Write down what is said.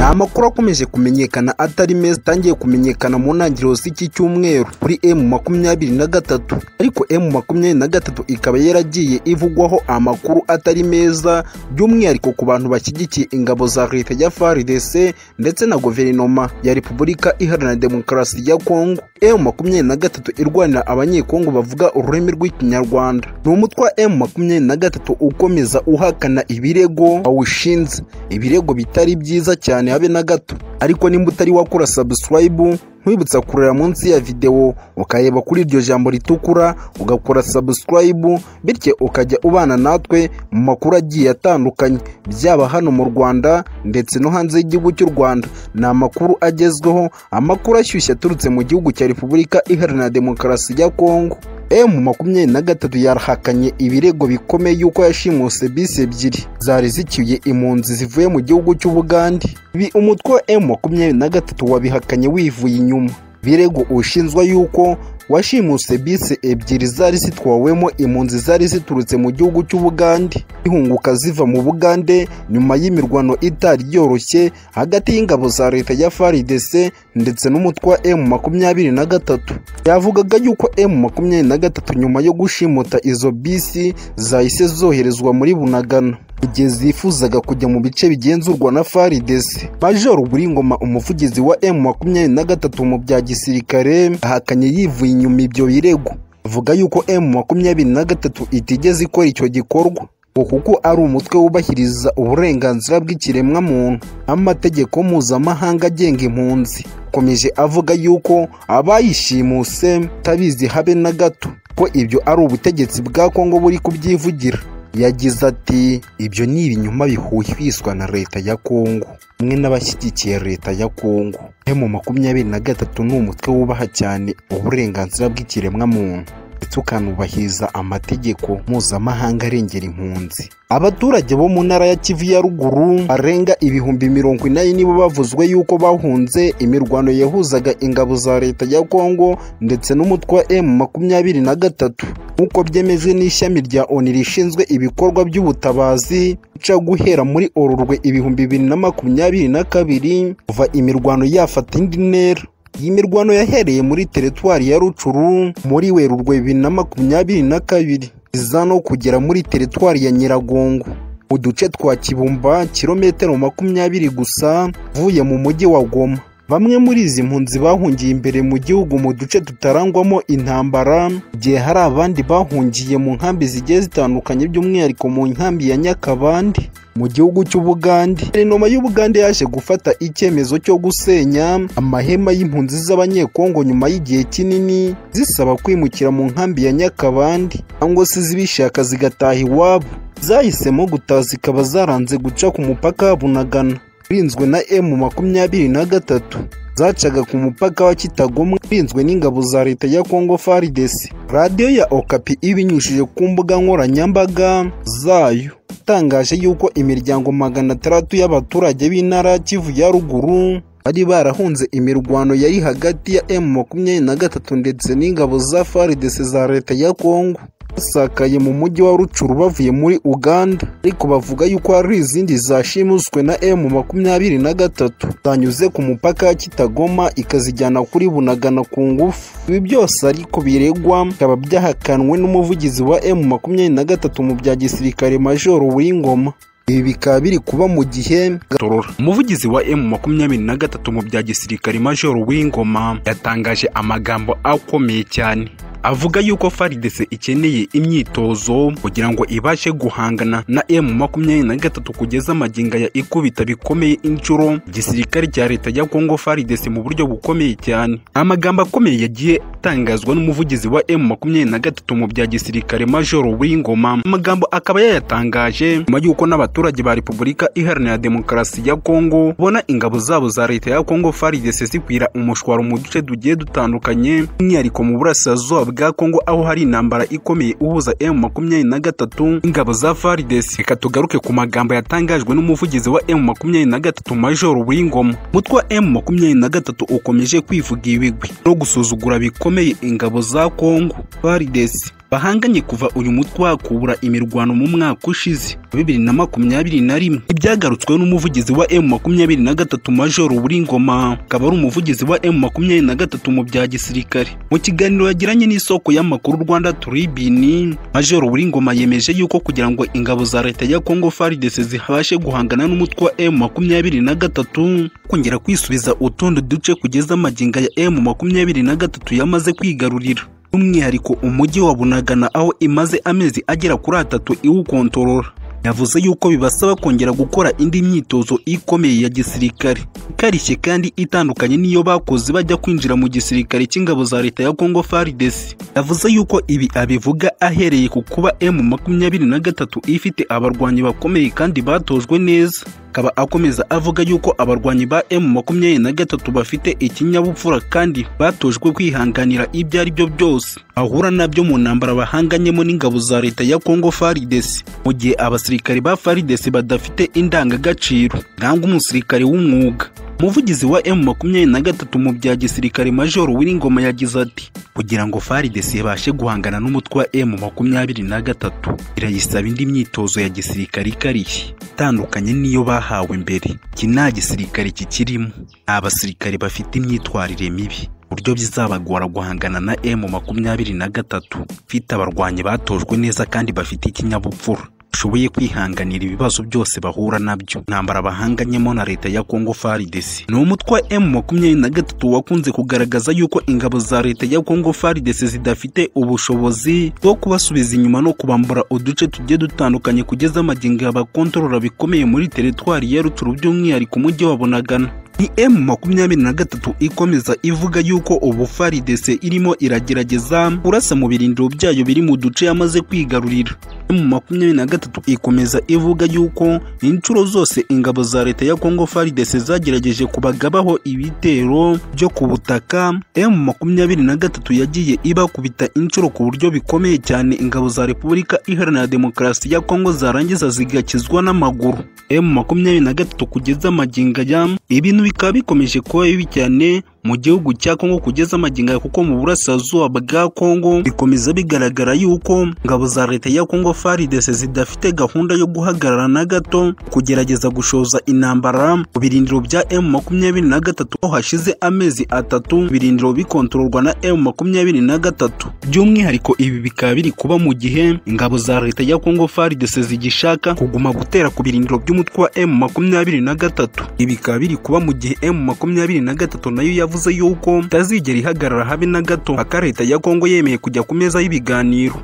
Amakuru akomeje kumenyekana atari meza atangiye kumenyekana mu ntangiriro z'iki cyumweru kuri M makumyabiri na gatatu ariko M makumyabiri na gatatu ikaba yaragiye ivugwaho amakuru atari meza by'umwihariko ku bantu bashyigikiye ingabo za leta ya FARDC ndetse na guverinoma ya Repubulika Iharanira Demokarasi ya Kongo M makumyabiri na gatatu irwanira abanyekongo bavuga ururimi rw'ikinyarwanda ni umutwe wa M makumyabiri na gatatu ukomeza uhakana ibirego awushinze ibirego bitari byiza cyane habe na gato ariko nimba utari wakora subscribe nkwibutsa kurera munsi ya videwo ukareba kuri iryo jambo ritukura ugakora subscribe bityo ukajya ubana natwe mu makuru agiye atandukanye byaba hano mu rwanda ndetse no hanze y'igihugu cy'u rwanda ni amakuru agezweho amakuru ashyushye aturutse mu gihugu cya repubulika iharanira demokarasi ya kongo emu makumyabiri na gatatu yarahakanye ibirego bikomeye yuko yashimuse bisi ebyiri zari zicyuye impunzi zivuye mu gihugu cy'ubugande ibi umutwe wa emu makumyabiri na gatatu wabihakanye wivuye inyuma birego ushinzwa yuko washimuse bisi ebyiri zari zitwawemo impunzi zari ziturutse mu gihugu cy'ubugande ihunguka ziva mu bugande nyuma y'imirwano itari yoroshye hagati y'ingabo za leta ya FARDC ndetse n'umutwe wa M makumyabiri na gatatu yavugaga yuko M makumyabiri na gatatu nyuma yo gushimuta izo bisi zahise zoherezwa muri Bunagana igihe zifuzaga kujya mu bice bigenzurwa na faridesi major buringoma umuvugizi wa m makumyabiri na gatatu mu bya gisirikare ahakanye yivuye inyuma ibyo birego avuga yuko m makumyabiri na gatatu itigeze ikora icyo gikorwa ngo kuko ari umutwe wubahiriza uburenganzira bw'ikiremwamuntu amategeko mpuzamahanga agenga impunzi akomeje avuga yuko abayishimuse tabizi habe na gato ko ibyo ari ubutegetsi bwa kongo buri kubyivugira yagize ati ibyo ni ibinyoma bihuhwiswa na leta ya kongo mwe n'abashyigikiye leta ya kongo mu makumyabiri na gatatu ni umutwe wubaha cyane uburenganzira bw'ikiremwamuntu ndetse ukanubahiriza amategeko mpuzamahanga arengera impunzi abaturage bo mu ntara ya kivu ya ruguru barenga ibihumbi mirongo inani nibo bavuzwe yuko bahunze imirwano yahuzaga ingabo za leta ya kongo ndetse n'umutwe wa m makumyabiri na gatatu nk'uko byemejwe n'ishami rya oni rishinzwe ibikorwa by'ubutabazi uca guhera muri orurwe ibihumbi bibiri na makumyabiri na kabiri kuva imirwano yafata indi ntera iyi mirwano yahereye muri teritwari ya rucuru muri werurwe bibiri na makumyabiri na kabiri iza no kugera muri teritwari ya nyiragongo mu duce twa kibumba kilometero makumyabiri gusa uvuye mu mujyi wa goma bamwe muri izi mpunzi bahungiye imbere mu gihugu mu duce tutarangwamo intambara igihe hari abandi bahungiye mu nkambi zigiye zitandukanye by'umwihariko mu nkambi ya nyakabandi mu gihugu cy'ubugande guverinoma y'ubugande yaje gufata icyemezo cyo gusenya amahema y'impunzi z'abanyekongo nyuma y'igihe kinini zisaba kwimukira mu nkambi ya nyakabandi cyangwa se zibishaka zigataha iwabo zahisemo gutaha zikaba zaranze guca ku mupaka bunagana urinzwe na emu makumyabiri na gatatu zacaga ku mupaka wa kitagomwa urinzwe n'ingabo za leta ya kongo faridesi radiyo ya okapi ibinyujije ku mbuga nkoranyambaga zayo itangaje yuko imiryango magana atandatu y'abaturage b'intara kivu ya ruguru bari barahunze imirwano yari hagati ya emu makumyabiri na gatatu ndetse n'ingabo za faridesi za leta ya kongo basakaye mu mujyi wa rucuru bavuye muri uganda ariko bavuga yuko hari izindi zashimuswe na emu makumyabiri na gatatu zanyuze ku mupaka ya kitagoma ikazijyana kuri bunagana ku ngufu ibi byose ariko biregwa bikaba byahakanwe n'umuvugizi wa emu makumyabiri na gatatu mu bya gisirikare majoro w'ingoma ibi bikaba biri kuba mu gihe gatorora umuvugizi wa emu makumyabiri na gatatu mu bya gisirikare majoro w'ingoma yatangaje amagambo akomeye cyane avuga yuko faridese ikeneye imyitozo kugira ngo ibashe guhangana na emu makumyabiri na gatatu kugeza amaginga ya ikubita bikomeye inshuro igisirikare cya leta ya kongo faridese mu buryo bukomeye cyane amagambo akomeye yagiye atangazwa n'umuvugizi wa emu makumyabiri na gatatu mu bya gisirikare majoro w'ingoma amagambo akaba yayatangaje nyuma y'uko n'abaturage ba repubulika iharanira demokarasi ya kongo bona ingabo zabo za leta ya kongo faridese zikwira umushwaro mu duce tugiye dutandukanye by'umwihariko mu burasirazuba bwa Kongo aho hari intambara ikomeye uhuza M makumyabiri na gatatu ingabo za FARDC. Reka tugaruke ku magambo yatangajwe n'umuvugizi wa M makumyabiri na gatatu Major Wingoma. Umutwe wa M makumyabiri na gatatu ukomeje kwivuga ibigwi no gusuzugura bikomeye ingabo za Kongo FARDC bahanganye kuva uyu mutwe wakubura imirwano mu mwaka ushize wa bibiri na makumyabiri na rimwe ibyagarutsweho n'umuvugizi wa emu makumyabiri na gatatu majoro Buringoma akaba ari umuvugizi wa emu makumyabiri na gatatu mu bya gisirikare mu kiganiro yagiranye n'isoko y'amakuru Rwanda turibini majoro Buringoma yemeje yuko kugira ngo ingabo za leta ya Congo FARDC zibashe guhangana n'umutwe wa emu makumyabiri na gatatu kongera kwisubiza utundi duce kugeza amaginga ya emu makumyabiri na gatatu yamaze kwigarurira by'umwihariko umujyi wa bunagana aho imaze amezi agera kuri atatu iwukontorora yavuze yuko bibasaba kongera gukora indi myitozo ikomeye ya gisirikare ikarishye kandi itandukanye n'iyo bakoze bajya kwinjira mu gisirikare cy'ingabo za leta ya Congo FARDC yavuze yuko ibi abivuga ahereye ku kuba M makumyabiri na gatatu ifite abarwanyi bakomeye kandi batojwe neza akaba akomeza avuga yuko abarwanyi ba M makumyabiri na gatatu bafite ikinyabupfura kandi batojwe kwihanganira ibyo ari byo byose ahura nabyo mu ntambara bahanganyemo n'ingabo za leta ya Congo FARDC mu gihe abasirikare abasirikare ba faridesi badafite indangagaciro nangwa umusirikare w'umwuga umuvugizi wa emu makumyabiri na gatatu mu bya gisirikare majoro w'iringoma yagize ati kugira ngo faridesi ibashe guhangana n'umutwe wa emu makumyabiri na gatatu irayisaba indi myitozo ya gisirikare ikarishye itandukanye n'iyo bahawe mbere iki nta gisirikare kikirimo ni abasirikare bafite imyitwarire mibi buryo bizabagora guhangana na emu makumyabiri na gatatu bafite abarwanyi batojwe neza kandi bafite ikinyabupfura bashoboye kwihanganira ibibazo byose bahura nabyo ntambara bahanganyemo na leta ya Congo FARDC ni umutwe wa M makumyabiri na gatatu wakunze kugaragaza yuko ingabo za leta ya Congo FARDC zidafite ubushobozi bwo kubasubiza inyuma no kubambura uduce tugiye dutandukanye kugeza amagingo abakontorora bikomeye muri teritwari ya Rutshuru by'umwihariko umujyi wa Bunagana ni emu makumyabiri na gatatu ikomeza ivuga yuko ubu faridese irimo iragerageza kurasa mu birindiro byayo biri mu duce yamaze kwigarurira emu makumyabiri na gatatu ikomeza ivuga yuko inshuro zose ingabo za leta ya kongo faridese zagerageje kubagabaho ibitero byo ku butaka emu makumyabiri na gatatu yagiye ibakubita inshuro ku buryo bikomeye cyane ingabo za repubulika iharanira demokarasi ya kongo zarangiza zigakizwa n'amaguru emu makumyabiri na gatatu kugeza amaginga ya ibintu bikaba bikomeje kuba bibi cyane mu gihugu cya Kongo kugeza amaginga kuko mu burasirazuba bwa Kongo bikomeza bigaragara yuko ingabo za leta ya Kongo FARDC zidafite gahunda yo guhagarara na gato kugerageza gushoza intambara ku birindiro bya M23 aho hashize amezi atatu birindiro bikontororwa na M23 by'umwihariko ibi bikaba biri kuba mu gihe ingabo za leta ya Kongo FARDC zigishaka kuguma gutera ku birindiro by'umutwe wa M23 ibi bikaba biri kuba mu gihe M23 nayo yavuze yavuze yuko itazigera ihagarara habe na gato aka leta ya Kongo yemeye kujya ku meza y'ibiganiro